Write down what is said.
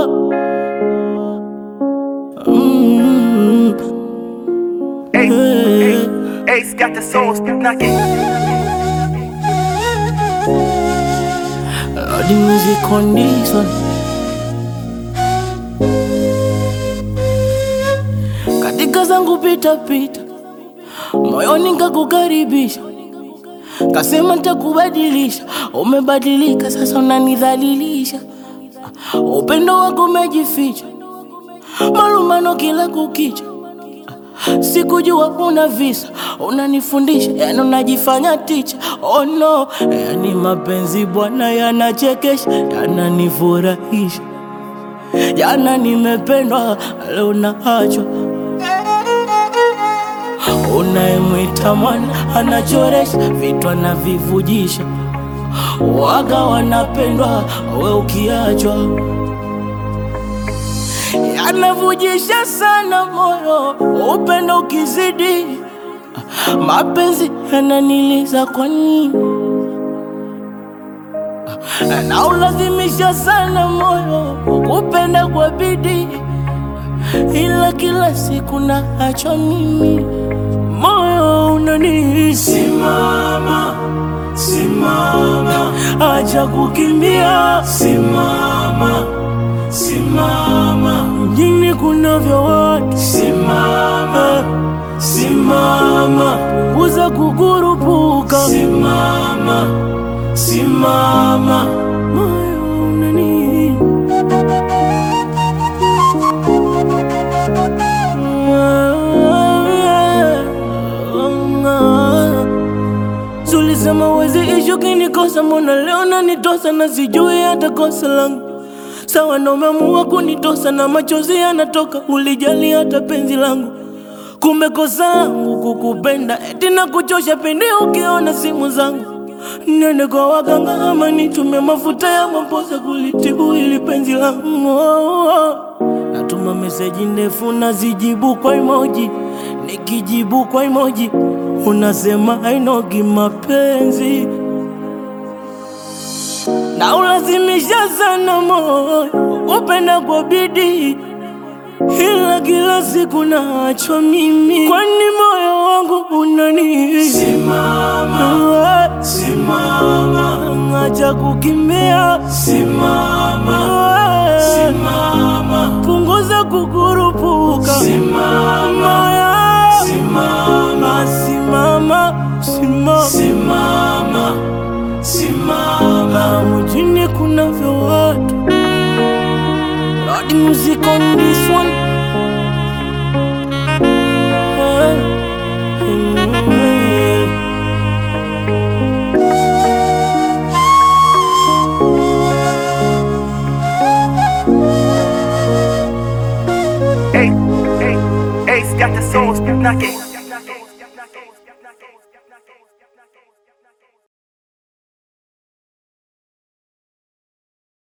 Mm. Ace, Ace got the soul knocking. Lord, the music on this one. Katika zangu pita pita, moyoni nikakukaribisha, kasema nitakubadilisha. Umebadilika sasa, unanidhalilisha. Upendo wako umejificha, malumbano kila kukicha. Sikujua una visa, unanifundisha, yani unajifanya ticha. Oh no, yani mapenzi bwana yanachekesha, yananifurahisha. Jana nimependwa, leo naachwa. Unayemwita mwana anachoresha, vitu anavivujisha. Waga wanapendwa, we ukiachwa yanavujisha sana moyo, upendo ukizidi, mapenzi yananiliza kwa nini? Na ulazimisha sana moyo kupenda kwa bidii, ila kila siku naachwa mimi, moyo unani Simama, simama, acha kukimbia, simama, simama, mjini kunavyo watu, simama, simama, punguza kukurupuka, simama, simama. moyo unani Zulisema wezi ishu kinikosa, mbona leo nanitosa na sijui hata kosa langu. Sawa na umeamua kunitosa na machozi yanatoka, ulijali hata penzi langu. Kumbe kosa langu kukupenda, eti na kuchosha pindi ukiona simu zangu. Nende kwa waganga ama nitume mafuta ya maposa kulitibu ili penzi langu. Oh, oh. Natuma meseji ndefu nazijibu kwa emoji, nikijibu kwa emoji unasema hainogi mapenzi na ulazimisha sana moyo upenda kwa bidii, ila kila siku naachwa mimi, kwani moyo wangu unani Simama, simama, acha kukimbia, simama, simama, punguza kukurupuka, simama, moyo simama, simama, simama, simama, simama. mjini kunavyo watu. Lord, music on this one. Eh, eh. Ace, Ace, Ace got the soul knocking.